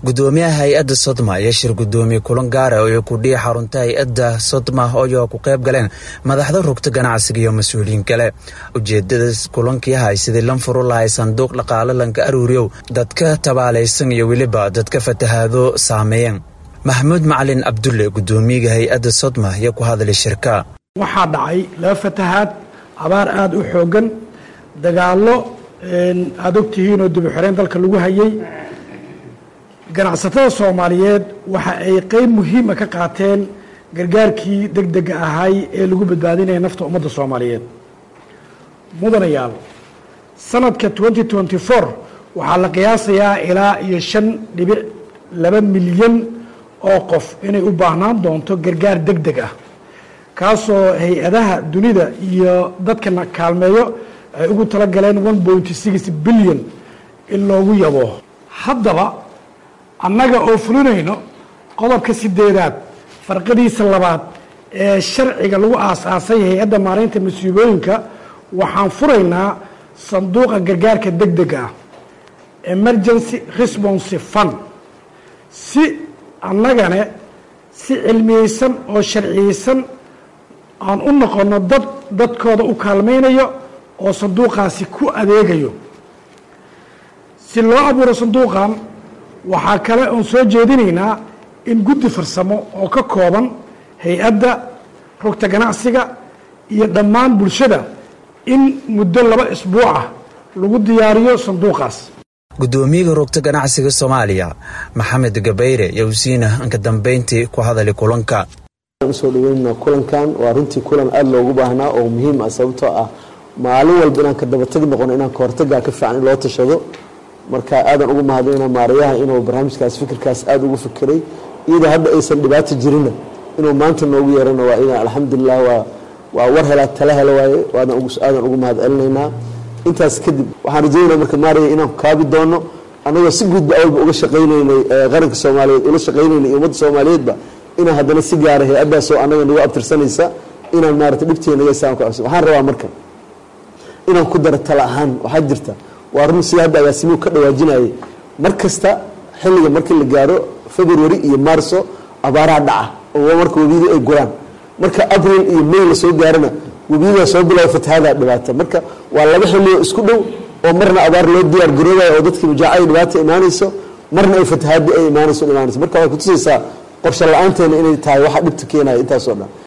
gudoomiyaha hay-adda sodma ayaa shir gudoomiye kulan gaara oo kudhiya xarunta hay-adda sodma oo ku qayb galeen madaxda rugta ganacsiga iyo mas-uuliyiin kale ujeedada kulankii ahay sidii lan furu lahay sanduuq dhaqaale lanka aruuriyow dadka tabaalaysan iyo weliba dadka fatahaado saameeyeen maxamuud macalin cabdulle gudoomiyaga hay-adda sodma ayaa ku hadlay shirka waxaa dhacay laba fatahaad abaar aada u xoogan dagaallo aada ogtihiinoo dibuxoreyn dalka lagu hayay ganacsatada soomaaliyeed waxa ay qeyb muhiima ka qaateen gargaarkii deg dega ahay ee lagu badbaadinaya nafta ummadda soomaaliyeed mudanayaal sanadka twenty twenty four waxaa la qiyaasayaa ilaa iyo shan dhibic laba milyan oo qof inay u baahnaan doonto gargaar deg deg ah kaasoo hay-adaha dunida iyo dadkana kaalmeeyo ay ugu tala galeen one point six billion in loogu yabo haddaba annaga oo fulinayno qodobka sideedaad farqadiisa labaad ee sharciga lagu aas-aasay hay-adda maaraynta masiibooyinka waxaan furaynaa sanduuqa gargaarka deg dega ah emergency response fund si annagane si cilmiyeysan oo sharciyeysan aan u noqono dad dadkooda u kaalmaynayo oo sanduuqaasi ku adeegayo si loo abuuro sanduuqan waxaa kale oon soo jeedinaynaa in guddi farsamo oo ka kooban hay-adda rugta ganacsiga iyo dhammaan bulshada in muddo laba isbuuc ah lagu diyaariyo sanduuqaas gudoomiyaga rugta ganacsiga soomaaliya maxamed gabayre yowsiina anka dambeyntii ku hadalay kulanka usoo dhaweynna kulankan waa runtii kulan aada loogu baahnaa oo muhiim ah sababtoo ah maalin walba inaan ka dabatagi noqono inaan kahortagaa ka fiican in loo tashado marka aadan ugu mahadnayna maarayaha inuu barnaamijkaas fikirkaas aada ugu fikiray iyadoo hadda aysan dhibaato jirinna inuu maanta noogu yeerana waa inaan alxamdulilah waa waa war helaa tala helo waaye aadan ugu mahad celinaynaa intaas kadib waxaan rajeynaa marka maaraya inaan kaabi doono annagoo si guudba awalba uga shaqaynaynay qaranka soomaaliyeed ula shaqaynaynay iyo ummadda soomaaliyeedba inaan haddana si gaara hay-addaasoo annaga nagu abtirsanaysa inaan maarata dhibteena naga isaan ka codsan waxaan rabaa marka inaan ku daro tala ahaan waxaa jirta waa run sida hadda agaasimuhu ka dhawaajinayay mar kasta xilliga markii la gaaro february iyo maarso abaaraha dhaca oo marka webiyadu ay guraan marka abril iyo may la soo gaarana webiyadaa soo bilaawa fatahaada dhibaata marka waa laba xillioo isku dhow oo marna abaar loo diyaar garoobayo oo dadkii mujaacada dhibaata imaanayso marna ay fatahaadi ay imaanayso imaanayso marka waxay kutusaysaa qorshe la-aanteena inay tahay waxa dhibta keenaya intaasoo dhan